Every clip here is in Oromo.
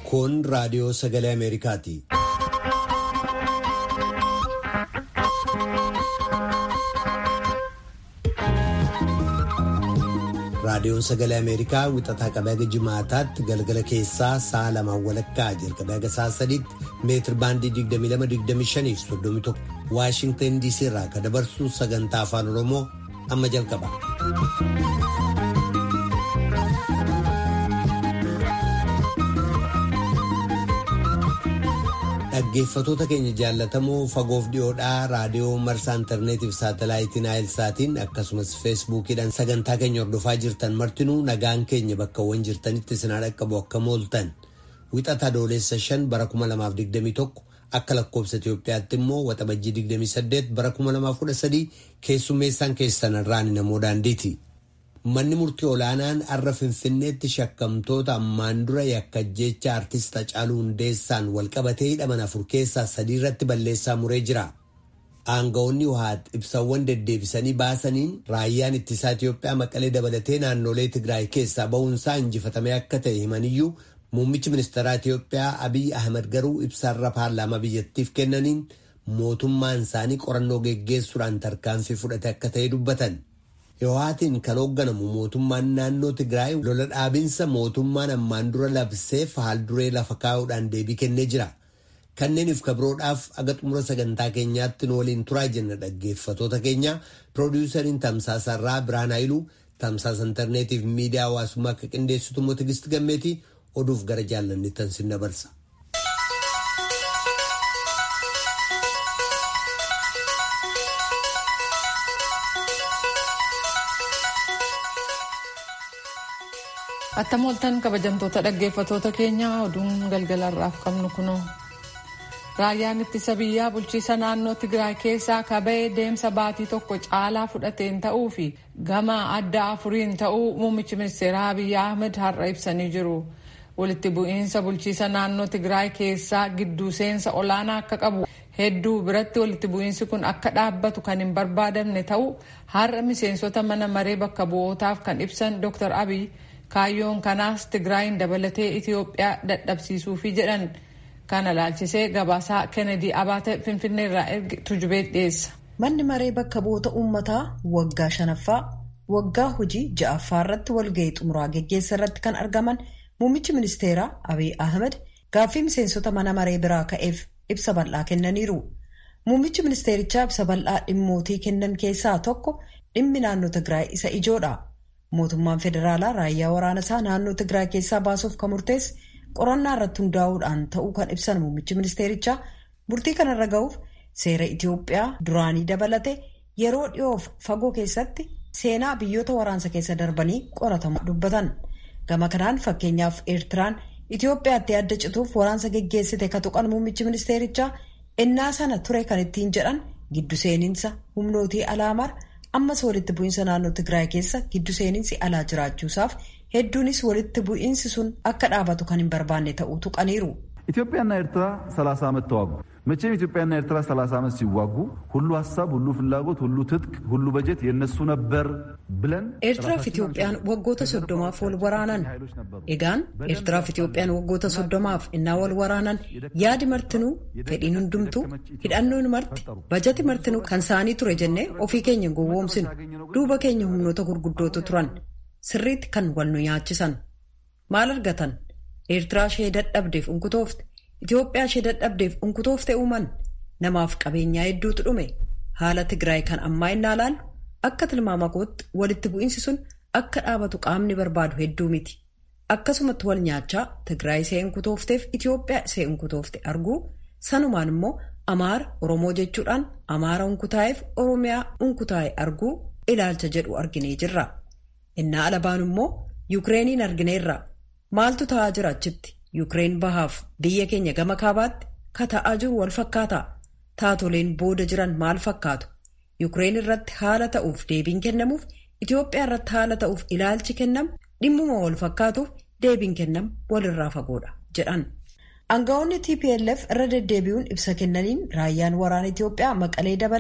Kun raadiyoo sagalee Ameerikaati. Raadiyoon sagalee Ameerikaa wixataa qabee haga jimaataatti galgala keessaa sa'a lamaan walakkaa jalqabee haga sa'a sadiitti meetir baandii 22-25 fi 31 Waashintan DC irraa kan dabarsu sagantaa afaan Oromoo amma jalqaba. Dhaggeeffatoota keenya jaallatamoo fagoof dhiyoodhaa raadiyoo marsaa intarneetiif saatalaayitiin naayilsaatiin akkasumas feesbuukiidhaan sagantaa keenya hordofaa jirtan martinuu nagaan keenya bakkawwan jirtanitti sinaa dhaqqabu akka mooltan wixata adoolessa 5 bara 2021 akka lakkoobsa Itoophiyaatti immoo waxabajjii 28 bara 2013 keessummeessaan keessan irraan namoo daandiiti. Manni murtii olaanaan har'a Finfinneetti shakkamtoota ammaan dura yakka jecha artist Hacaaluu Hundeessaan walqabatee hidhaman afur keessaa sadii irratti balleessaa muree jira. Aangawoonni Wuhaat ibsawwan deddeebisanii baasaniin raayyaan ittisaa Itoophiyaa maqalee dabalatee naannolee Tigraay keessaa ba'uunsaa injifatamee akka ta'e himaniyyuu muummichi ministeeraa Itoophiyaa Abiy Ahmed garuu ibsaarra paarlaamaa biyyattiif kennaniin mootummaan isaanii qorannoo geggeessuudhaan tarkaanfii fudhate akka ta'e dubbatan. Yohaatiin kan hoogganamu mootummaan naannoo Tigraay lola dhaabinsa mootummaan ammaan dura labseef haalduree lafa kaa'uudhaan deebii kennee jira. Kanneeniif kabiroodhaaf aga xumura sagantaa keenyaatti nu waliin turaa jenna dhaggeeffatoota keenya piroodiwusariin tamsaasarraa Biraan Haayiluu tamsaasa intarneetiif miidiyaa hawaasummaa akka qindeessitu immoo Tigisti Gammeetii oduuf gara jaallanittan sin dabarsa. Attam ooltan kabajamtoota dhaggeeffatoota keenyaa oduun galgalarraaf qabnu kunoo. Raayyaan ittisa biyyaa bulchiisa naannoo Tigraay keessaa kaba'ee deemsa baatii tokko caalaa fudhateen ta'uu fi gama adda afuriin ta'uu muummichi ministeeraa Abiy Ahmed har'a ibsanii jiru. Walitti bu'iinsa bulchiisa naannoo Tigraay keessaa gidduu seensa olaanaa akka qabu hedduu biratti walitti bu'iinsi kun akka dhaabbatu kan hin barbaadamne ta'uu har'a miseensota mana maree bakka bu'ootaaf kan ibsan Dr. Abiy kaayyoon kanaas Tigraayin dabalatee Itoophiyaa dadhabsiisuufi jedhan. kana laalchisee gabaasaa kennedy abaate finfinnee irraa erge tujubee dhiyeessa. manni maree bakka bu'oota uummataa waggaa shanaffaa waggaa hojii ja'affaa irratti walga'ii xumuraa geggeessa irratti kan argaman muummichi ministeeraa abiy ahmed gaaffii miseensota mana maree biraa ka'eef ibsa bal'aa kennaniiru muummichi ministeerichaa ibsa bal'aa dhimmootii kennan keessaa tokko dhimmi naannoo tigraay isa ijoodha mootummaan federaalaa raayyaa waraanasaa naannoo tigraay keessaa baasuuf kan murteesse. qorannaa irratti hundaa'uudhaan ta'uu kan ibsan muummichi ministeerichaa murtii kanarra ga'uuf seera Itoophiyaa duraanii dabalate yeroo dhiyoof fagoo keessatti seenaa biyyoota waraansa keessa darbanii qoratamu dubbatan gama kanaan fakkeenyaaf eertiraan Itoophiyaatti adda cituuf waraansa geggeessite ka tuqan muummichi ministeerichaa innaa sana ture kan ittiin jedhan giddu seeninsa humnootii alaamar ammas walitti bu'iinsa naannoo Tigraay keessa giddu seeninsi alaa jiraachuusaaf. hedduunis walitti bu'iinsi sun akka dhaabatu kan hin barbaanne ta'uu tuqaniiru. ኢትዮጵያና ኤርትራ 30 ዓመት ተዋጉ። መቼም ኢትዮጵያና ኤርትራ 30 ዓመት ሲዋጉ ሁሉ ሀሳብ፣ ሁሉ ፍላጎት፣ ሁሉ ትጥቅ፣ ሁሉ በጀት የነሱ ነበር ብለን ኤርትራፍ ኢትዮጵያን ወጎተ ሶዶማፍ ወል ወራናን ኤጋን ኤርትራፍ ኢትዮጵያን ወጎተ ሶዶማፍ እና ወል ወራናን ያድ መርትኑ fedhiin hundumtuu hidhannoon marti bajati martinuu kan saanii ture jennee ofii keenya gowwoomsinu duuba keenya humnoota gurguddootu turan sirriitti kan wal nu nyaachisan maal argatan eertiraa ishee dadhabdeef unkutoofte itiyoophiyaa ishee dadhabdeef unkutoofte uuman namaaf qabeenyaa hedduutu dhume haala tigraay kan ammaa innaa laallu akka tilmaama kootti walitti bu'iinsi sun akka dhaabatu qaamni barbaadu hedduu miti akkasumatti wal nyaachaa tigraay ishee unkutoofteef itiyoophiyaa ishee unkutoofte arguu sanumaan immoo amaara oromoo jechuudhaan amaara unkutaa'eef oromiyaa unkutaa'e arguu ilaalcha jedhu arginee jirra. innaa alabaan immoo yuukireeniin argineerra maaltu ta'aa jira achitti yuukireen bahaaf biyya keenya gama kaabaatti ka ta'aa jiru wal fakkaata taatoleen booda jiran maal fakkaatu yuukireen irratti haala ta'uuf deebiin kennamuuf itiyoophiyaa irratti haala ta'uuf ilaalchi kennamu dhimmuma wal fakkaatuuf deebiin kennamu walirraa fagoodha jedhan. Aangawoonni TPLF irra deddeebi'uun ibsa kennaniin raayyaan waraana Itiyoophiyaa maqalee dabale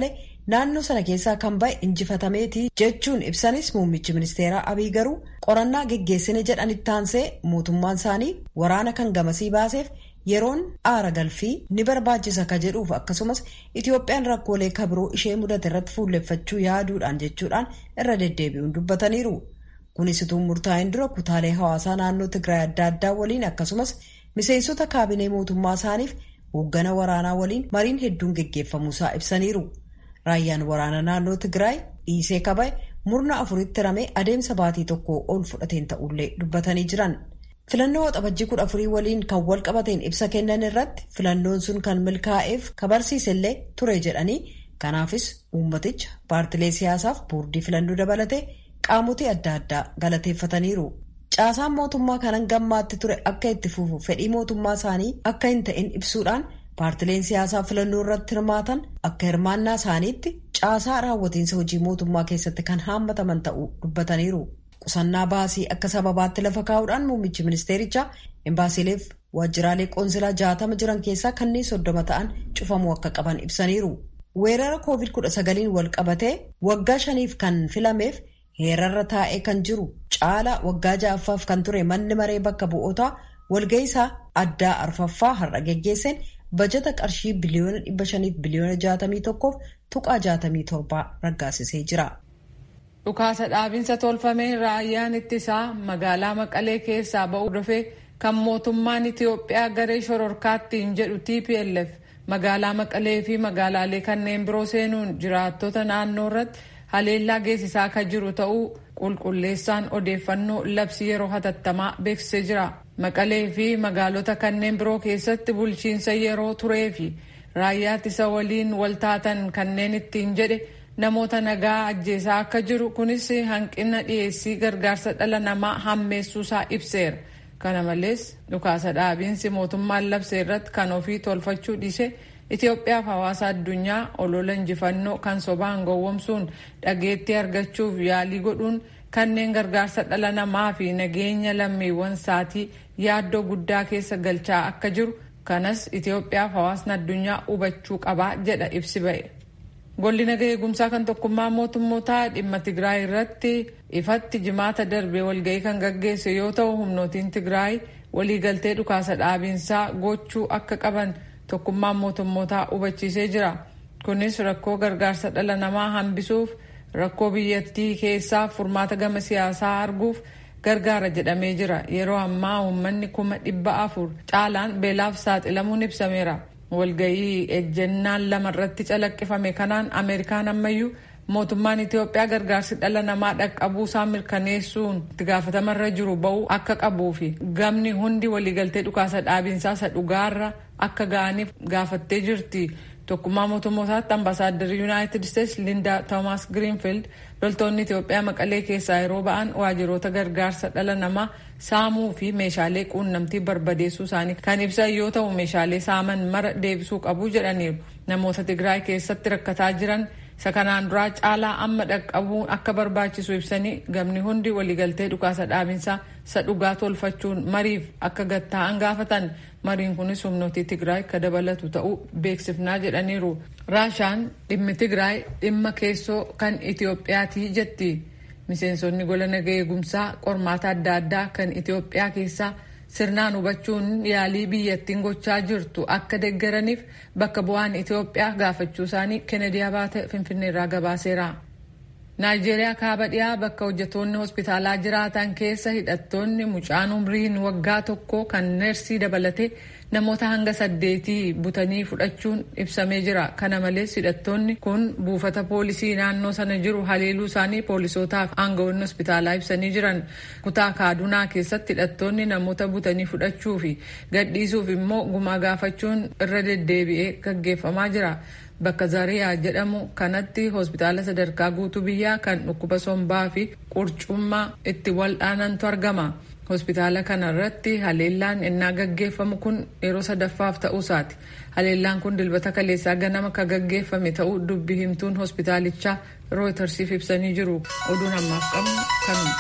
naannoo sana keessaa kan ba'e injifatameeti jechuun ibsanis muummichi ministeeraa abiy garuu qorannaa geggeessine jedhanitti taansee mootummaan isaanii waraana kan gamasii baaseef yeroon aara galfii ni barbaachisa ka jedhuuf akkasumas itoophiyaan rakkoolee kabiroo ishee mudate irratti fuulleffachuu yaaduudhaan jechuudhaan irra deddeebi'uun dubbataniiru kunis utuu murtaa'in dura kutaalee hawaasaa naannoo tigraay adda addaa waliin akkasumas miseensota kaabinee mootummaa isaaniif hooggana waraanaa waliin mariin hedduun geggeeffamuusaa ibsaniiru raayyaan waraana naannoo tigraay dhiisee kaba'e murna afuritti ramee adeemsa baatii tokko ol fudhateen ta'ullee dubbatanii jiran. filannoo waxabajjii kudha afurii waliin kan wal qabateen ibsa kennan irratti filannoon sun kan milkaa'eef kabarsiisellee ture jedhanii kanaafis uummaticha paartilee siyaasaaf boordii filannoo dabalatee qaamotii adda addaa galateeffataniiru. caasaan mootummaa kanan gammaatti ture akka itti fufu fedhii mootummaa isaanii akka hin ta'in ibsuudhaan paartileen siyaasaa filannoo irratti hirmaatan akka hirmaannaa isaaniitti caasaa raawwatiinsa hojii mootummaa keessatti kan haammataman ta'uu dubbataniiru. qusannaa baasii akka sababaatti lafa kaa'uudhaan muummichi ministeerichaa embaasiileef waajjiraalee qoonsilaa jaatama jiran keessaa kanneen soddoma ta'an cufamuu akka qaban ibsaniiru. weerara koovid kudha sagaliin wal qabatee waggaa shaniif kan filameef heerarra taa'ee kan jiru caalaa waggaa ja'affaaf kan ture manni maree bakka bu'ootaa walga'iisaa addaa arfaffaa har'a geggeesseen bajata qarshii biliyoona dhibba shaniif biliyoona jaatamii tokkoof tuqaa jaatamii torbaa raggaasisee jira. dhukaasa dhaabinsa tolfameen raayyaan ittisaa magaalaa maqalee keessaa ba'uu dhufee kan mootummaan itiyoophiyaa garee shororkaattiin jedhu tplf magaalaa maqalee fi magaalaalee kanneen biroo seenuun jiraattota naannoo irratti haleellaa geessisaa kan jiru ta'uu qulqulleessaan odeeffannoo labsii yeroo hatattamaa beeksisee jira maqalee fi magaalota kanneen biroo keessatti bulchiinsa yeroo turee fi raayyaa ittisa waliin waltaatan kanneen ittiin jedhe namoota nagaa ajjeesaa akka jiru kunis hanqina dhiyeessii gargaarsa dhala namaa hammeessuusaa ibseera kana malees dhukaasa dhaabiinsi mootummaan labsee irratti kan ofii tolfachuu dhiise Itoophiyaaf hawaasa addunyaa olola injifannoo kan sobaan gowwomsuun dhageettii argachuuf yaalii godhuun kanneen gargaarsa dhala namaa fi nageenya lammiiwwan isaatii yaaddoo guddaa keessa galchaa akka jiru kanas Itoophiyaaf hawaasni addunyaa hubachuu qabaa jedha ibsi ba'e. Golli nagaa eegumsaa kan tokkummaa mootummootaa dhimma Tigraay irratti ifatti jimaata darbe walga'ii kan gaggeesse yoo ta'u humnootiin Tigraay waliigaltee dhukaasa dhaabiinsaa gochuu akka qaban tokkummaan mootummootaa hubachiisee jira. Kunis rakkoo gargaarsa dhala namaa hambisuuf rakkoo biyyattii keessaa furmaata gama siyaasaa arguuf gargaara jedhamee jira. Yeroo ammaa uummanni kuma dhibba afur caalaan beelaaf saaxilamuun ibsameera. walgayii ejjennaan lama irratti calaqqifame kanaan ameerikaan ammayyuu mootummaan itiyoophiyaa gargaarsi dhala namaa dhaqqabuusaa mirkaneessuun itti gaafatamarra jiru ba'uu akka qabuu fi gamni hundi waliigaltee dhukaasa dhaabinsaa isa dhugaarra akka ga'aniif gaafattee jirti. tokkummaa mootummootaatti ambaasaaddarri yuunaayitid isteetsi lindaa toomaas giriinfiild loltoonni itiyoophiyaa maqalee keessaa yeroo ba'an waajiroota gargaarsa dhala namaa saamuu fi meeshaalee quunnamtii barbadeessuu isaanii kan ibsan yoo ta'u meeshaalee saaman mara deebisuu qabu jedhaniiru namoota tigraay keessatti rakkataa jiran isa kanaan duraa caalaa amma dhaqqabuu akka barbaachisu ibsanii gamni hundi waliigaltee dhukaasa dhaabinsaa isa dhugaa tolfachuun mariif akka gatta'an gaafatan mariin kunis humnootii tigraay ka dabalatu ta'uu beeksifnaa jedhaniiru raashaan dhimmi tigraay dhimma keessoo kan itiyoophiyaatii jetti miseensonni gola nagaa eegumsaa qormaata adda addaa kan itiyoophiyaa keessaa sirnaan hubachuun yaalii biyyattiin gochaa jirtu akka deeggaraniif bakka bu'aan itiyoophiyaa gaafachuu isaanii kennedy abaate finfinneerraa gabaaseera. naayijeeriyaa kaaba dhiyaa bakka hojjetoonni hospitaalaa jiraatan keessa hidhattoonni mucaan umriin waggaa tokko kan neersii dabalatee namoota hanga saddeetii butanii fudhachuun ibsamee jira kana malees hidhattoonni kun buufata poolisii naannoo sana jiru haleeluu isaanii poolisootaaf aangawoonni hospitaalaa ibsanii jiran kutaa kaadunaa keessatti hidhattoonni namoota butanii fudhachuu fi gadhiisuuf immoo gumaa gaafachuun irra deddeebi'ee gaggeeffamaa jira. bakka zariyaa jedhamu kanatti hospitaala sadarkaa guutuu biyyaa kan dhukkuba sombaa fi qurcummaa itti wal'aanantu argama. hospitaala kana irratti haleellaan innaa gaggeeffamu kun yeroo sadaffaaf ta'uusaati. haleellaan kun dilbata kaleessaa ganama ka gaggeeffame ta'uu dubbi himtuun hospitaalichaa rooytarsiif ibsanii jiru oduun ammaaf qabnu kanuma.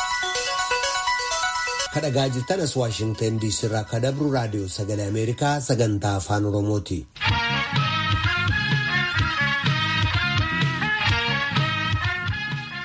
kadhagaa jirtan as waashingtan diisii irraa kadabru raadiyoo sagalee ameerikaa sagantaa afaan oromooti.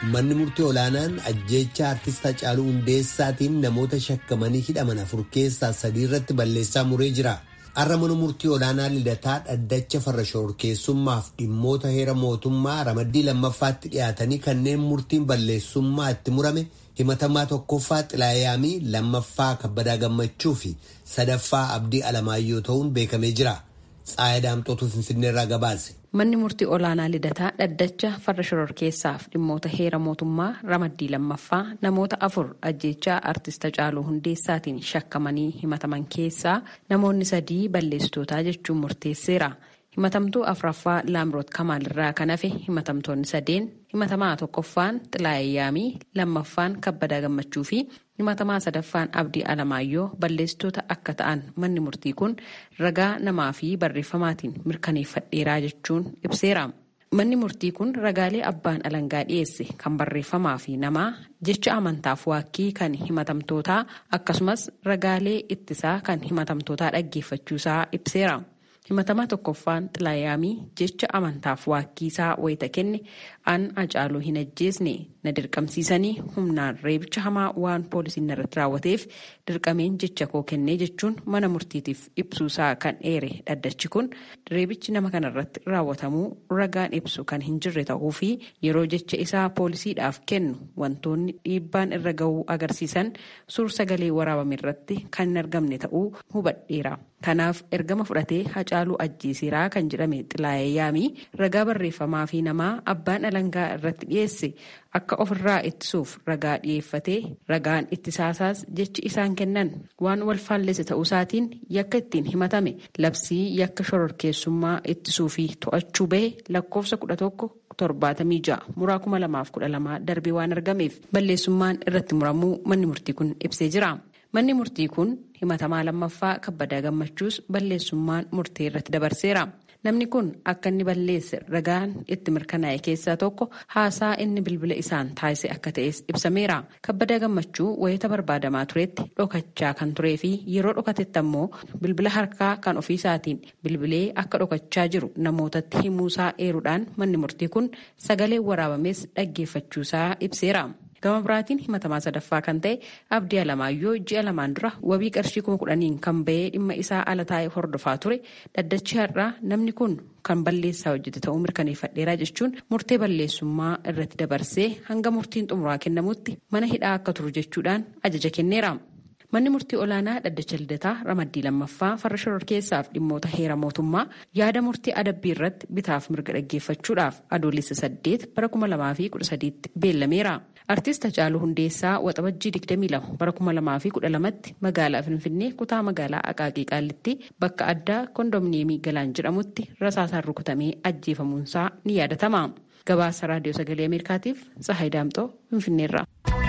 manni murtii olaanaan ajjeecha artist Hacaaluu Hundeessaatiin namoota shakkamanii hidhaman afur keessaa sadii irratti balleessaa muree jira. Har'a mana murtii olaanaa lidataa dhaddacha farra shororkeessummaaf dhimmoota heera mootummaa ramaddii lammaffaatti dhiyaatanii kanneen murtiin balleessummaa itti murame himatamaa tokkoffaa xilaayaamii lammaffaa kabbadaa gammachuu fi sadaffaa abdii alamaayyoo ta'uun beekamee jira. Tsaayii Daamxootuu Finfinneerraa gabaase. Manni murtii olaanaa lidataa dhaddacha farra shororkeessaaf dhimmoota heera mootummaa ramaddii lammaffaa namoota afur ajjeechaa artist Hacaaluu Hundeessaatiin shakkamanii himataman keessaa namoonni sadii balleessitootaa jechuun murteesseera. Himatamtuu afuraffaa Laamroot Kamaalirraa kan hafe himatamtoonni sadeen himatamaa tokkoffaan Xilaayyaamii lammaffaan Kabbadaa Gammachuu fi himatamaa sadaffaan Abdii Alamaayyoo balleessitoota akka ta'an manni murtii kun ragaa namaa fi barreeffamaatiin mirkaneeffadheeraa jechuun ibseera. Manni murtii kun ragaalee abbaan alangaa dhiyeesse kan barreeffamaa fi namaa jecha amantaaf waakkii kan himatamtootaa akkasumas ragaalee ittisaa kan himatamtootaa dhaggeeffachuusaa ibseera. himatamaa tokkoffaan xilaayaamii jecha amantaaf waakkiisaa wayita kenne an Hacaaluu hin ajjeesne na dirqamsiisanii humnaan reebicha hamaa waan poolisiin irratti raawwateef dirqameen jecha koo kennee jechuun mana murtiitiif ibsuusaa kan dheere dhaddachi kun reebichi nama kanarratti raawwatamuu ragaan ibsu kan hin jirre ta'uu fi yeroo jecha isaa poolisiidhaaf kennu wantoonni dhiibbaan irra gahuu agarsiisan suur sagalee waraabame irratti kan hin argamne ta'uu hubadheera. Kanaaf ergama fudhatee Hacaaluu ajjeesiraa kan jedhame Xilaayyaamii ragaa barreeffamaa fi namaa abbaan alangaa irratti dhiyeesse akka ofirraa ittisuuf ragaa dhiyeeffatee ragaan ittisaasaas jechi isaan kennan waan wal faallese ta'uusaatiin yakka ittiin himatame labsii yakka shororkeessummaa ittisuu fi to'achuu bahe lakkoofsa kudha tokko torbaatamii ja'a muraa kuma lamaaf kudha lamaa darbee waan argameef balleessummaan irratti muramuu manni murtii kun ibsee jira. Manni murtii kun himatamaa lammaffaa kabbadaa gammachuus balleessummaan murtee irratti dabarseera. Namni kun akka inni balleesse ragaan itti mirkanaa'e keessaa tokko haasaa inni bilbila isaan taasise akka ta'es ibsameera. Kabbadaa gammachuu wayita barbaadamaa turetti dhokachaa kan turee fi yeroo dhokatetti ammoo bilbila harkaa kan ofiisaatiin bilbilee akka dhokachaa jiru namootatti himuusaa eeruudhaan manni murtii kun sagalee waraabames dhaggeeffachuusaa ibseera. gama biraatiin himatamaa sadaffaa kan ta'e abdii alamaayyoo ji'a lamaan dura wabii qarshii kuma kudhaniin kan bahee dhimma isaa ala taa'ee hordofaa ture dhaddachi har'aa namni kun kan balleessaa hojjete ta'uu mirkaneeffadheeraa jechuun murtee balleessummaa irratti dabarsee hanga murtiin xumuraa kennamutti mana hidhaa akka turu jechuudhaan ajaja kenneera. Manni murtii olaanaa dhaddacha lidataa ramaddii lammaffaa farra shororkeessaaf dhimmoota heera mootummaa yaada murtii adabbii irratti bitaaf mirga dhaggeeffachuudhaaf adoolessa saddeet bara kuma lamaa fi kudha sadiitti beellameera. Artiist Hacaaluu Hundeessaa waxabajjii 22 bara 2012tti magaalaa Finfinnee kutaa magaalaa Aqaaqii Qaallitti bakka addaa kondominiyeemii Galaan jedhamutti rasaasaan rukutamee ajjeefamuunsaa ni yaadatama. Gabaasa Raadiyoo Sagalee Ameerikaatiif Tsahaay Daamxoo Finfinneerra.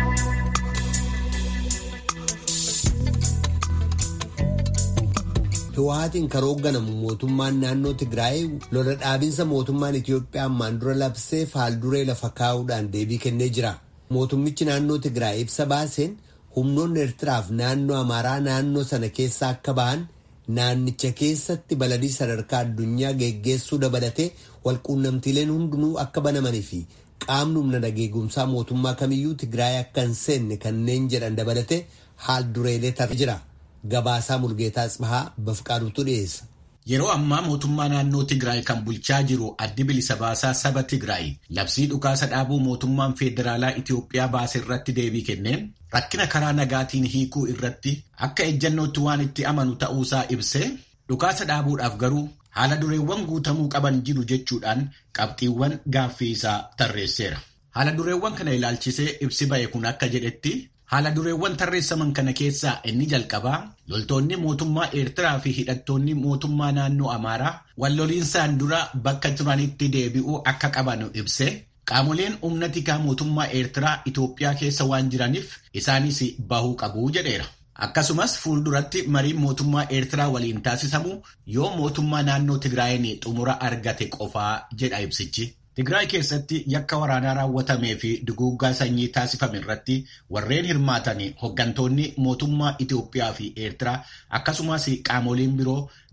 Hiwaatiin kan hoogganamu mootummaan naannoo Tigraay lola dhaabinsa mootummaan Itoophiyaa ammaan dura labsee faalduree lafa kaa'uudhaan deebii kennee jira. Mootummichi naannoo Tigraay ibsa baaseen humnoonni Eertiraaf naannoo Amaaraa naannoo sana keessa akka ba'an naannicha keessatti baladii sadarkaa addunyaa geggeessuu dabalatee walquunnamtiileen hundinuu akka banamanii fi qaamni humna nageegumsaa mootummaa kamiyyuu Tigraay akka hin seenne kanneen jedhan dabalatee haal dureelee tarree jira. Gabaasaa Mulgeetaa Tsibahaa Bafqaaduutu dhiyeessa. Yeroo ammaa mootummaa naannoo Tigraay kan bulchaa jiru addi bilisa baasaa saba Tigraay labsii dhukaasa dhaabuu mootummaan federaalaa Itoophiyaa baase irratti deebii kenneen rakkina karaa nagaatiin hiikuu irratti akka ejjannootti waan itti amanu ta'uusaa ibsee dhukaasa dhaabuudhaaf garuu haala dureewwan guutamuu qaban jiru jechuudhaan qabxiiwwan gaaffii isaa tarreesseera. Haala dureewwan kana ilaalchisee ibsi ba'e kun akka jedhetti Haala dureewwan tarreessaman kana keessaa inni jalqabaa loltoonni mootummaa Eertiraa fi hidhattoonni mootummaa naannoo Amaaraa walloliinsaan dura bakka turanitti deebi'uu akka qaban ibse qaamoleen humna tikaa mootummaa Eertiraa Itoophiyaa keessa waan jiraniif isaanis bahuu qabu jedheera. Akkasumas fuulduratti mariin mootummaa Eertiraa waliin taasisamu yoo mootummaa naannoo Tigraayin xumura argate qofaa jedha ibsichi. Tigraay keessatti yakka waraanaa raawwatamee fi duguuggaa sanyii taasifame irratti warreen hirmaatan hooggantoonni mootummaa Itoophiyaa fi Eertiraa akkasumas qaamoleen biroo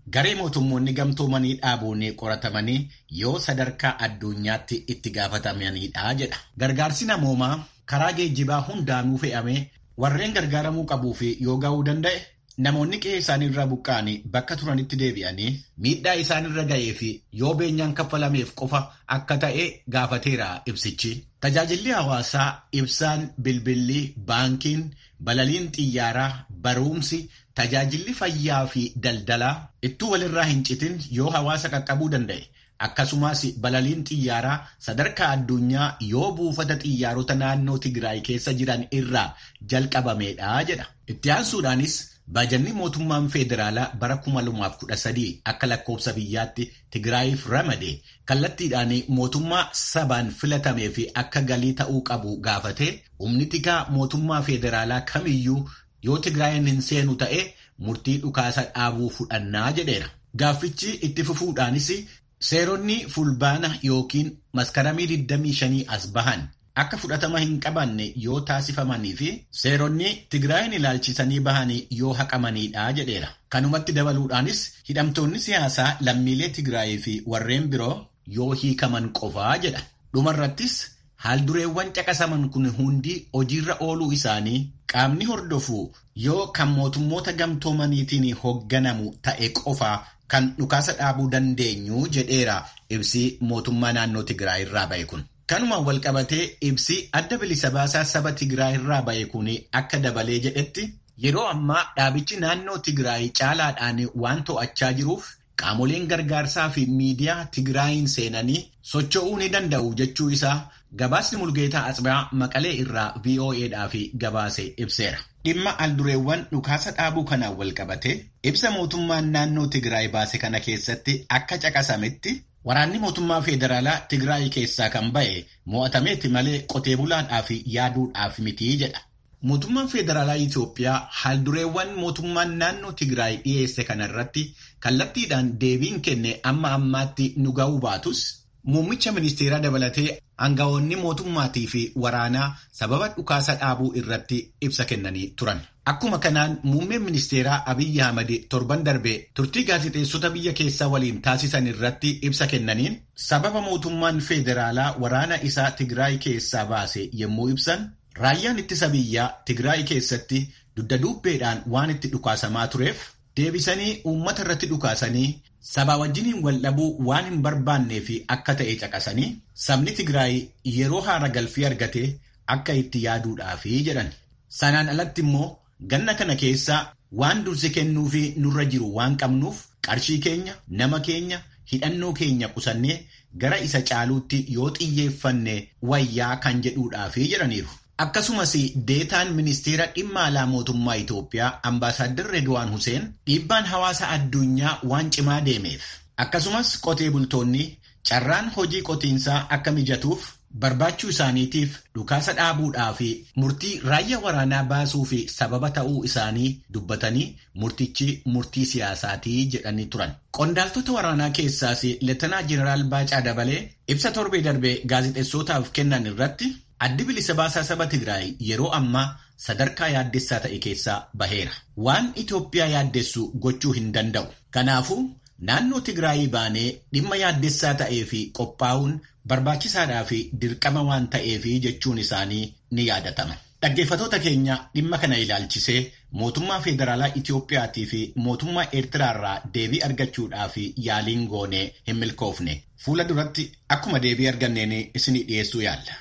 garee mootummoonni gamtoomanii dhaabuun qoratamanii yoo sadarkaa addunyaatti itti gaafatamanidha jedha. Gargaarsi namoomaa karaa geejjibaa hundaanuu fe'amee warreen gargaaramuu qabuu fi yoo ga'uu danda'e namoonni qe'ee isaaniirraa buqqa'anii bakka turanitti deebi'anii miidhaa isaanirra ga'ee fi yoo beenyaan kaffalameef qofa akka ta'e gaafateera ibsichi. Tajaajilli hawaasaa ibsaan bilbilli baankiin balaliin xiyyaaraa barumsi tajaajilli fayyaa fi daldalaa ittuu walirraa hin citin yoo hawaasa qaqqabuu danda'e. Akkasumas balaliin xiyyaaraa sadarkaa addunyaa yoo buufata xiyyaarota naannoo Tigraay keessa jiran irraa jalqabameedha jedha. Itti aansuudhaanis baajanni mootummaan federaalaa bara 2013 akka lakkoofsa biyyaatti Tigraayiif ramade kallattiidhaan mootummaa sabaan filatamee fi akka galii ta'uu qabu gaafatee humni tikaa mootummaa federaalaa kamiyyuu yoo Tigraayin hin seenu ta'e murtii dhukaasa dhaabuu fudhannaa jedheera. Gaaffichi itti fufuudhaanis Seeronni fulbaana yookiin maskaramii 25 as bahan akka fudhatama hin qabanne yoo taasifamanii fi seeronni Tigraayin ilaalchisanii bahanii yoo haqamanidha jedheera. Kanumatti dabaluudhaanis hidhamtoonni siyaasaa lammiilee Tigraayii fi warreen biroo yoo hiikaman qofaa jedha. Dhumarrattis haaldureewwan caqasaman kun hundi hojiirra ooluu isaanii qaamni hordofu yoo kan mootummoota gamtoomaniitiin hoogganamu ta'e qofaa kan dhukaasa dhaabuu dandeenyu jedheera ibsi mootummaa naannoo Tigraay irraa ba'e kun. Kanumaan walqabatee ibsi adda bilisa baasaa saba Tigraay irraa ba'e kun akka dabalee jedhetti yeroo ammaa dhaabichi naannoo Tigraay caalaadhaan waan to'achaa jiruuf qaamoleen gargaarsaa fi miidiyaa Tigraayin seenanii socho'uu ni danda'u jechuu isaa gabaasni Mulgeetaa Atsibaa Maqalee irraa VOAdhaaf gabaase ibseera. Dhimma aldureewwan dhukaasa dhaabuu kanaan walqabate ibsa mootummaan naannoo Tigraay baase kana keessatti akka caqasametti waraanni mootummaa federaalaa Tigraay keessaa kan ba'e mo'atameeti malee qotee bulaadhaaf yaaduudhaaf mitii jedha. Mootummaan federaalaa Itoophiyaa haaldureewwan mootummaan naannoo Tigraay dhiyeesse kanarratti kallattiidhaan deebiin kenne amma ammaatti nu ga'uu baatus muummicha ministeeraa dabalatee aangawoonni mootummaatii fi waraanaa sababa dhukaasa dhaabuu irratti ibsa kennanii turan. Akkuma kanaan muummeen ministeeraa Abiyyi Ahmad torban darbe turtii gaazexeessota biyya keessaa waliin taasisan irratti ibsa kennaniin sababa mootummaan federaalaa waraana isaa Tigraay keessaa baase yommuu ibsan raayyaan ittisa biyyaa Tigraay keessatti dugda duubbeedhaan waan itti dhukaasamaa tureef deebisanii uummata irratti dhukaasanii sabaa wajjiniin wal dhabuu waan hin barbaannee fi akka ta'e caqasanii sabni Tigraay yeroo haara galfii argate akka itti yaaduudhaafi jedhan. Sanaan alatti immoo ganna kana keessa waan dursi kennuu fi nurra jiru waan qabnuuf qarshii keenya nama keenya hidhannoo keenya qusannee gara isa caaluutti yoo xiyyeeffanne wayyaa kan jedhuudhaafi jedhaniiru. Akkasumas deetaan ministeera dhimma alaa mootummaa Itoophiyaa ambaasaadder Redwaan Huseen dhiibbaan hawaasa addunyaa waan cimaa deemeef akkasumas qotee bultoonni carraan hojii qotiinsaa akka mijatuuf barbaachuu isaaniitiif dhukaasa dhaabuudhaa fi murtii raayyaa waraanaa baasuu fi sababa ta'uu isaanii dubbatanii murtichi murtii siyaasaatii jedhanii turan. Qondaaltota waraanaa keessaas Leetanaa Jeneraal Baacaa Dabalee ibsa torbee darbee gaazexeessootaaf kennan irratti addi bilisa baasaa saba Tigraay yeroo ammaa sadarkaa yaaddessaa ta'e keessaa baheera. Waan Itoophiyaa yaaddessu gochuu hin danda'u. Kanaafuu naannoo Tigraayii baanee dhimma yaaddessaa ta'ee fi qophaa'uun barbaachisaadhaa fi dirqama waan ta'eefi jechuun isaanii ni yaadatama. Dhaggeeffatoota keenya dhimma kana ilaalchisee mootummaa federaalaa Itoophiyaatii fi mootummaa Eertiraarraa deebii argachuudhaaf yaaliin goonee hin milkoofne. Fuula duratti akkuma deebii arganneen isinii dhiyeessuu yaalla.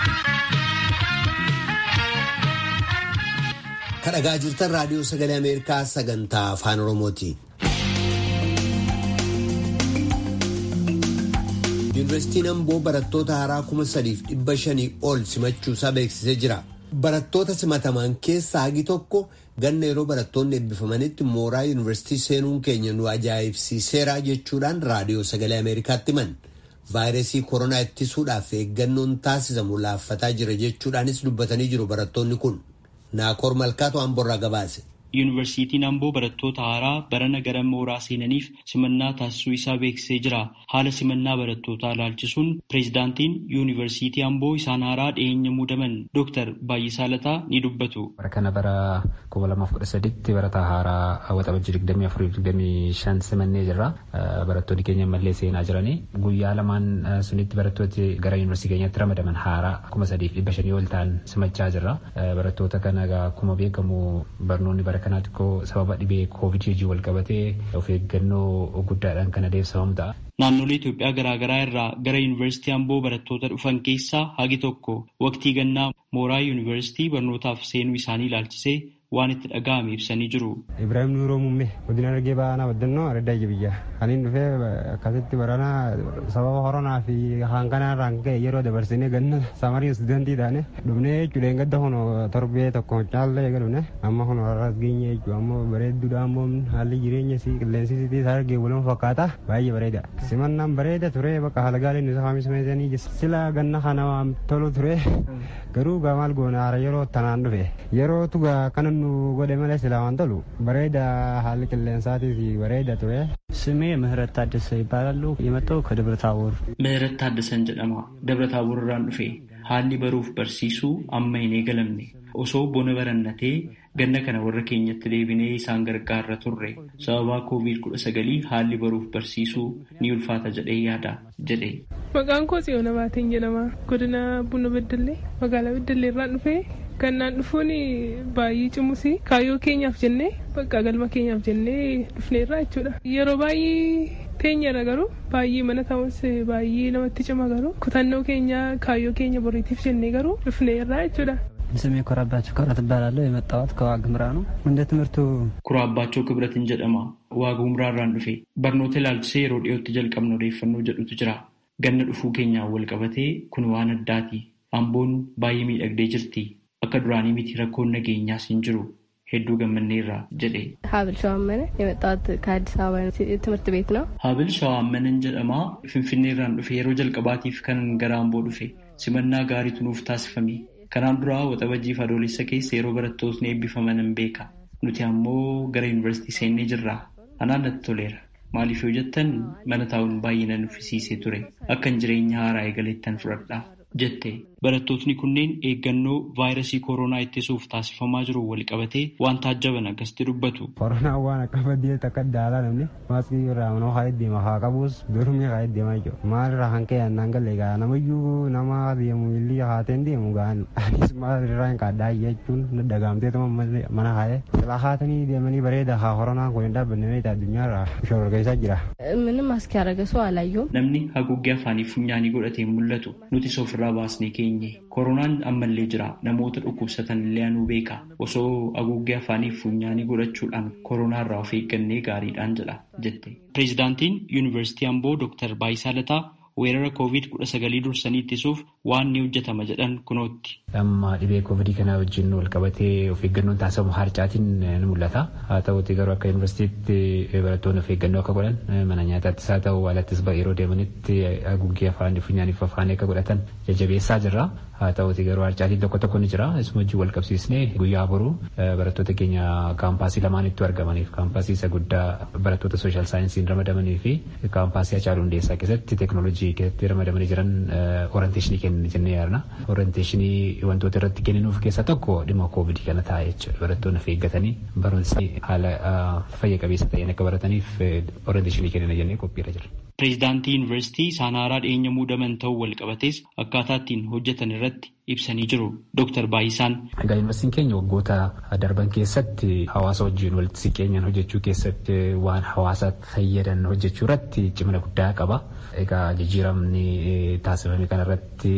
Kadhagaa jirtan raadiyoo sagalee Ameerikaa sagantaa afaan Oromooti. Yuunivarsiitiin Amboo barattoota haaraa kuma sadiif dhibba shanii ol simachuusaa beeksisee jira. Barattoota simataman keessaa hagi tokko ganna yeroo barattoonni eebbifamanitti mooraa yuunivarsiitii seenuun keenya nu ajaa'ibsiiseera jechuudhaan raadiyoo sagalee Ameerikaatti himan. Vaayirasii koronaa ittisuudhaaf eeggannoon taasisamu laaffataa jira jechuudhaanis dubbatanii jiru barattoonni kun. Naakoor Malkaatu Amborraa gabaase. yuunivarsiitiin Amboo barattoota haaraa barana gara mooraa seenaniif simannaa taasisuu isaa beeksisee jira. Haala simannaa barattootaa ilaalchisuun pireezidaantiin yuunivarsiitii Amboo isaan haaraa dhiyeenya muudaman Dr. Baay'isaa Lataa ni dubbatu. Bara kana bara kuma lamaaf kudha saditti barataa haaraa waxabajji digdamii afurii digdamii shan simannee jirra. Barattoonni keenya mallee seenaa jiranii guyyaa lamaan sunitti barattooti gara yuunivarsiitii keenyatti ramadaman haaraa kuma sadiif dhibba shanii ol ta'an simachaa jirra. Barattoota kana akkuma beekamu barnoonni bara kanaa xiqqoo sababa dhibee koovid hojii wal qabatee of eeggannoo guddaadhaan kan adeemsifamu ta'a. Naannolee Itoophiyaa garaagaraa irraa gara yuunivarsiitii Amboo barattoota dhufan keessaa hagi tokko waqtii gannaa mooraa yuunivarsiitii barnootaaf seenuu isaanii ilaalchisee waan itti dhaga'ame ibsanii jiru. Ibrahim Nuuroo Muummee godina Argee Baanaa Baddannoo Araddaa Jabiyyaa. Aniin dhufee akkasitti baranaa sababa koronaa fi hanqanaa irraan ka'e yeroo dabarsinee ganna samarii istuudantii taane dhufnee jechuudha hin gadda hono torbee tokko caallee eegalune amma hono har'as geenye jechuudha ammoo bareedduudha ammoo haalli jireenya si qilleensi sitii isaa argee waluma fakkaata baay'ee bareeda. Simannaan bareeda ture bakka haala gaaliin isa haamismeesanii sila ganna kana waan tolu ture garuu gaamaal goona haara yeroo tanaan dhufe yeroo tugaa kanan nu godhe malee silaa waan tolu bareeda haalli qilleensaatii bareeda ture. ስሜ ምህረት ታደሰ ይባላሉ። የመጣው ከደብረ ታቦር። ምህረት ታደሰን jedhama ደብረ ታቦር irraan dhufe haalli baruuf barsiisuu amma hin eegalamne osoo bona barannatee ganna kana warra keenyatti deebinee isaan gargaarra turre sababaa koovid kudha sagalii haalli baruuf barsiisuu ni ulfaata jedhee yaada jedhe. Maqaan koo Tsiyoona Baateen jedhama. Godina Buna Beddellee magaalaa Beddellee irraan dhufee Gannaan dhufuun baay'ee cimusi kaayyoo keenyaaf jennee bakka galma keenyaaf jennee dhufneerra jechuudha. Yeroo baay'ee teenyerra garuu baay'ee mana ta'us baay'ee namatti cima garuu kutannoo keenya kaayyoo keenya boriitiif jennee garuu dhufneerra jechuudha. ስሜ ኮራባቸው ክብረት እባላለሁ። የመጣሁት ከዋግ ኽምራ ነው። እንደ ትምህርቱ ኩራባቸው ክብረትን jedhama ዋግ ኽምራ irraan dhufe barnoota ilaalchisee yeroo dhiyootti jalqabna odeeffannoo jedhutu jira. Ganna dhufuu keenyaan wal qabatee kun waan addaati. Amboon baay'ee miidhagdee jirti. akka duraanii miti rakkoon nageenyaas hin jiru hedduu gammanneerra jedhe. ሀብል ሸዋመነ የመጣሁት ከአዲስ አበባ ትምህርት ቤት ነው። ሀብል ሸዋመነን jedhama finfinneerraan dhufe yeroo jalqabaatiif kanan gara amboo dhufe simannaa gaariitu nuuf taasifame kanaan duraa waxabajjiif adoolessa keessa yeroo barattootni eebbifaman hin beeka nuti ammoo gara yuunivarsiitii seennee jirra anaan natti toleera. Maaliif yoo jettan mana taa'uun baay'ee na nuffisiisee ture akkan jireenya haaraa eegalettan fudhadha jette. Barattootni kunneen eeggannoo vaayirasii koronaa ittisuuf taasifamaa jiru wal qabatee waan taajjaban akkasitti dubbatu. Koronaan waan akka baddee takka daalaa namni maaskii irraa manoo haa deema haa qabus dormii haa deemaa jiru. Maalirraa kan ka'e annaan galee gaa namayyuu nama deemu illee haateen deemu gaan anis maalirraa hin qaaddaa jechuun dagaamteetuma mana haa'e. Silaa haatanii deemanii bareeda haa koronaan kun hin dhaabbanne meeshaa addunyaarraa shororgeessaa jira. ምንም ማስክ ያደረገ ሰው አላየሁም። Namni haguuggee afaanii funyaanii godhatee mul'atu nuti ofirraa baasnee keenye. Koronaan ammallee jira namoota dhukkubsatan illee anuu beeka osoo haguuggee afaanii funyaanii godhachuudhaan koronaarraa of eeggannee gaariidhaan jedha jette. Pireezidaantiin Yuunivarsiitii Amboo Dr. Baayisaa Lataa weerara koovid kudha sagalii dursanii ittisuuf waan ni hojjetama jedhan kunootti. Amma dhibee koovidii kana wajjin wal qabatee of eeggannoon taasifamu harcaatiin ni mul'ata. Haa ta'uti garuu akka yuunivarsiitiitti barattoonni of eeggannoo akka godhan mana nyaataattis haa ta'u alattis yeroo deemanitti haguuggee afaan funyaaniif afaanii akka godhatan jajjabeessaa jirra. Haa ta'uti garuu harcaatiin tokko tokko ni jira. Isuma wajjin wal qabsiisnee guyyaa boruu barattoota keenya kaampaasii lamaanitti argamaniif kaampaasii isa guddaa barattoota sooshaal saayinsiin ramadamanii fi kaampaasii Hacaaluu Hundeessaa keessatti teeknooloojii keessatti ramadamanii jiran orienteeshinii kennan jennee yaadna. Orienteeshinii wantoota irratti kenninuuf keessaa tokko dhimma koovidii kana ta'a jechuudha. Barattoonni of eeggatanii barumsi haala fayya qabeessa ta'een akka barataniif orienteeshinii kennina jennee qophiirra jira. Pireezidaantii Yuunivarsiitii isaan haaraa dhiyeenya muudaman ta'uu wal qabatees akkaataa ittiin hojjetan irratti ibsanii jiru. Dooktar Baayisaan. Egaa yuunivarsiitiin keenya waggoota darban keessatti hawaasa wajjin walitti siqeenyaan hojjechuu keessatti waan hawaasa fayyadan hojjechuu irratti cimina guddaa qaba. Egaa jijjiiramni taasifame kanarratti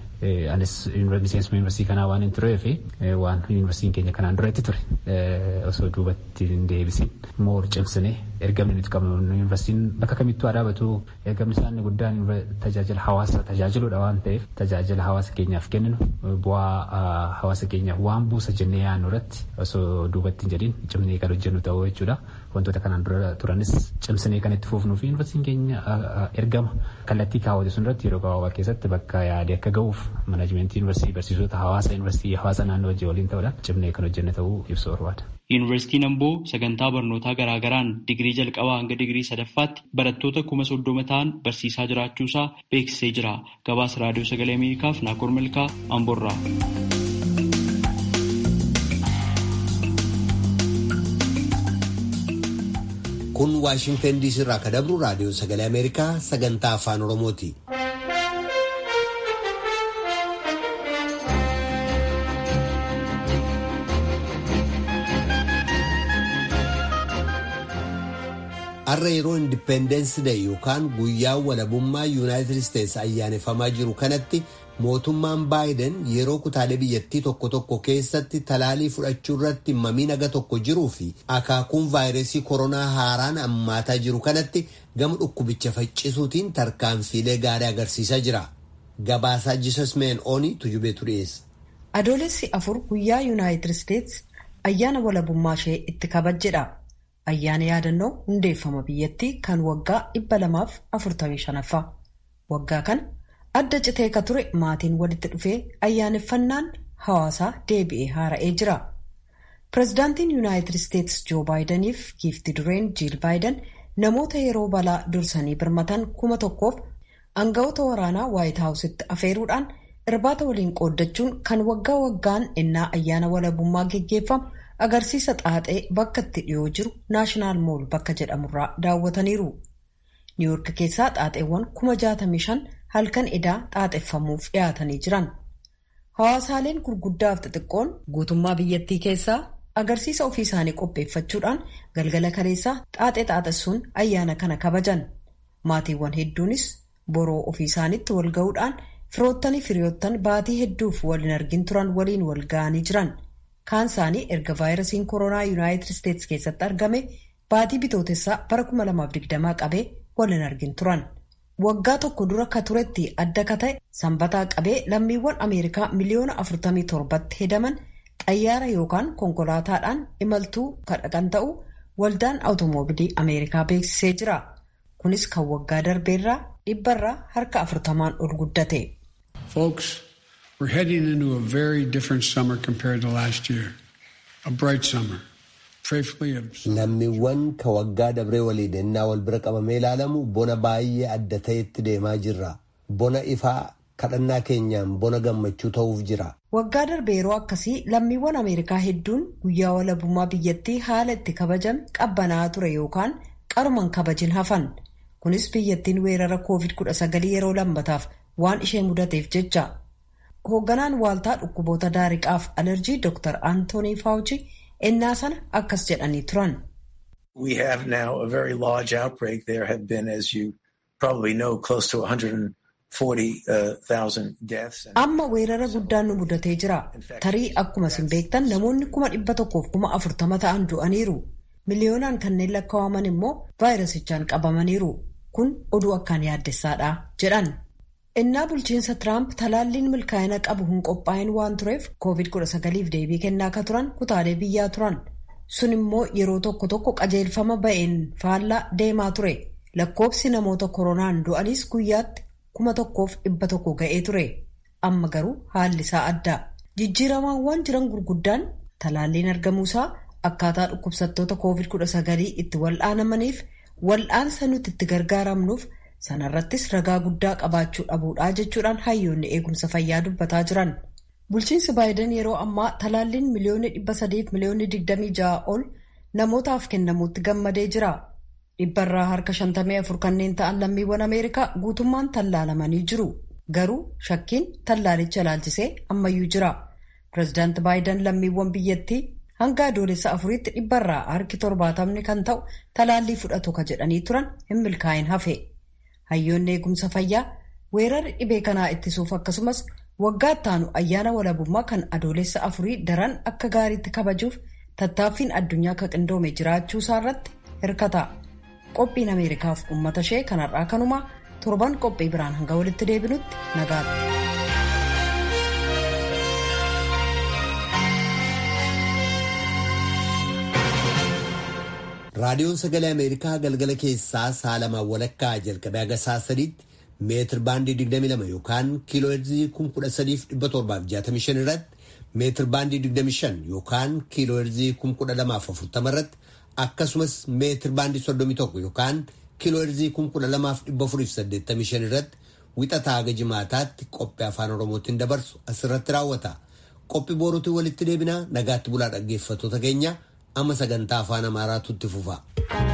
anis miseensuma yuunivarsiitii kanaa waan hin tureef waan yuunivarsiitiin keenya kanaan duratti ture osoo duubatti hin deebisin moor cimsine ergamni nuti qabnu yuunivarsiitiin bakka kamittuu haa dhaabatu ergamni isaanii guddaan tajaajila hawaasa tajaajiluudha waan ta'eef tajaajila hawaasa keenyaaf kenninu bu'aa hawaasa keenyaaf waan buusa jennee yaadnu irratti osoo duubatti hin jedhin cimnee kan hojjennu ta'uu jechuudha. Wantoota kanaan dura turanis cimsinee kan itti fufnuu fi yuunivarsiitiin keenya ergama kallattii kaawwate sun irratti yeroo gabaabaa keessatti bakka yaade akka ga'uuf manaajimentii yuunivarsiitii barsiisota hawaasa yuunivarsiitii hawaasa naannoo wajjin waliin ta'uudhaan cimnee kan hojjenne ta'uu ibsu barbaada. Yuunivarsiitiin Amboo sagantaa barnootaa garaagaraan digirii jalqabaa hanga digirii sadaffaatti barattoota kuma soddoma ta'an barsiisaa jiraachuusaa beeksisee jira. Gabaasa raadiyoo sagalee Ameerikaaf Naakoor Malkaa Amboorraa. kun waashingtan diisii irraa kan dabru raadiyoo sagalee ameerikaa sagantaa afaan oromooti. har'a yeroo indipendeensi day yookaan guyyaa walabummaa yuunaayitid isteetsi ayyaaneffamaa jiru kanatti mootummaan baayiden yeroo kutaalee biyyattii tokko tokko keessatti talaalii fudhachuu irratti mamii naga tokko jiruu fi akaakuun vaayirasii koronaa haaraan ammaataa jiru kanatti gama dhukkubicha faccisuutiin tarkaanfiilee gaarii agarsiisaa jira. Gabaasaa Jisas Meen Oonii tujubeetu dhiyeessa. Adoolessi afur guyyaa yuunaayitid isteetsi ayyaana walabummaa ishee itti kabajjedha. Ayyaana yaadannoo hundeeffama biyyattii kan waggaa dhibba lamaaf afurtamii shanaffaa. Waggaa kana adda citee ka ture maatiin walitti dhufee ayyaaneffannaan hawaasaa deebi'ee haara'ee jira. Pireezidaantiin Yuunaayitid Isteetsi Joo Baayidaniif giifti dureen Jiil Baayidan namoota yeroo balaa dursanii birmatan kuma tokkoof aangawoota waraanaa Waayit Haawusitti afeeruudhaan irbaata waliin qooddachuun kan waggaa waggaan ennaa ayyaana walabummaa geggeeffamu agarsiisa xaaxee bakka itti dhiyoo jiru naashinaal mool bakka jedhamurraa daawwataniiru. niiwuurk keessaa xaaxeewwan kuma jaatamii shan halkan edaa xaaxeffamuuf dhiyaatanii jiran. Hawaasaaleen gurguddaaf xixiqqoon guutummaa biyyattii keessaa agarsiisa ofii isaanii qopheeffachuudhaan galgala kaleessaa xaaxee xaaxessuun ayyaana kana kabajan. Maatiiwwan hedduunis boroo ofii isaaniitti wal ga'uudhaan firoottanii firiyoottan baatii hedduuf wal hin argin turan waliin wal ga'anii jiran. Kaan isaanii erga vaayirasiin koronaa yuunaayitid isteetsi keessatti argame baatii bitootessaa bara 2020 qabee wal hin argin turan. Waggaa tokko dura ka turetti adda ka ta'e sanbataa qabee lammiiwwan Ameerikaa miliyoona 47tti hedaman xayyaara yookaan konkolaataadhaan imaltuu kadhaqan ta'u waldaan awutoomobilii Ameerikaa beeksisee jira. Kunis kan waggaa darbeerraa dhibbarraa harka afurtamaan ol guddate. We're heading into a very different summer compared to last year. A bright summer. Lammiiwwan ka waggaa dabree waliin ennaa wal bira qabamee ilaalamu bona baay'ee adda ta'etti deemaa jirra. Bona ifaa kadhannaa keenyaan bona gammachuu ta'uuf jira. Waggaa darbe yeroo akkasii lammiiwwan Ameerikaa hedduun guyyaa walabummaa biyyattii haala itti kabajame qabbanaa ture yookaan qaruman kabajin hafan. Kunis biyyattiin weerara COVID-19 yeroo lammataaf waan ishee mudateef jecha. Hoogganaan waaltaa dhukkuboota daariqaaf alerjii Dr. Antoonii Faawuchi ennaa sana akkas jedhanii turan. We have now a very large outbreak. There have been, as you probably know, close to 140,000 deaths. Amma weerara guddaan nu mudatee jira. Tarii akkuma isin beektan namoonni kuma dhibba tokkoof kuma afurtama ta'an du'aniiru. Miliyoonaan kanneen lakkaa'aman immoo vaayirasichaan qabamaniiru. Kun oduu akkaan yaaddessaadha jedhan. Innaa bulchiinsa Tiraamp talaalliin milkaa'ina qabu hin qophaa'in waan tureef COVID-19f deebii kennaa akka turan kutaalee biyyaa turan. Sun immoo yeroo tokko tokko qajeelfama ba'een faallaa deemaa ture. Lakkoobsi namoota koronaan du'anis guyyaatti kuma tokkoof dhibba tokko ga'ee ture. Amma garuu haalli isaa adda. Jijjiiramaawwan jiran gurguddaan talaalliin argamuusaa akkaataa dhukkubsattoota COVID-19 itti wal'aanamaniif wal'aansa nuti itti gargaaramnuuf. sanarrattis ragaa guddaa qabaachuu dhabuudhaa jechuudhaan hayyoonni eegumsa fayyaa dubbataa jiran bulchiinsi baayiden yeroo ammaa talaalliin miliyoonni dhibba sadiif miliyoonni digdamii ja'a ol namootaaf kennamuutti gammadee jira dhibbarraa harka shantamii afur kanneen ta'an lammiiwwan ameerikaa guutummaan tallaalamanii jiru garuu shakkiin tallaalicha ilaalchisee ammayyuu jira pireezidaanti baayiden lammiiwwan biyyattii hanga adoolessa afuriitti dhibbarraa harki torbaatamni kan ta'u talaallii fudhatu ka jedhanii turan hin milkaa'in hafe. hayyoonni eegumsa fayyaa weerarri dhibee kanaa ittisuuf akkasumas waggaa ittaanu ayyaana walabummaa kan adoolessa afurii daran akka gaariitti kabajuuf tattaaffiin addunyaa ka qindoome jiraachuu isaa irratti hirkata qophiin ameerikaaf uummata ishee kanarraa kanumaa torban qophii biraan hanga walitti deebinutti nagaatti. raadiyoon sagalee ameerikaa galgala keessaa sa'a lamaan walakkaa jalqabee haga sa'a sadiitti meetir baandii 22 yookaan kiiloo heerzii 13765 irratti meetir baandii 25 yookaan kiiloo heerzii 1240 irratti akkasumas meetir baandii 31 yookaan kiiloo heerzii 12485 irratti wixataa haga jimaataatti qophii afaan oromootiin dabarsu asirratti raawwata. Qophii boruutiin walitti deebinaa nagaatti bulaa dhaggeeffattoota keenya amma sagantaa afaan amaaraatu itti fufa.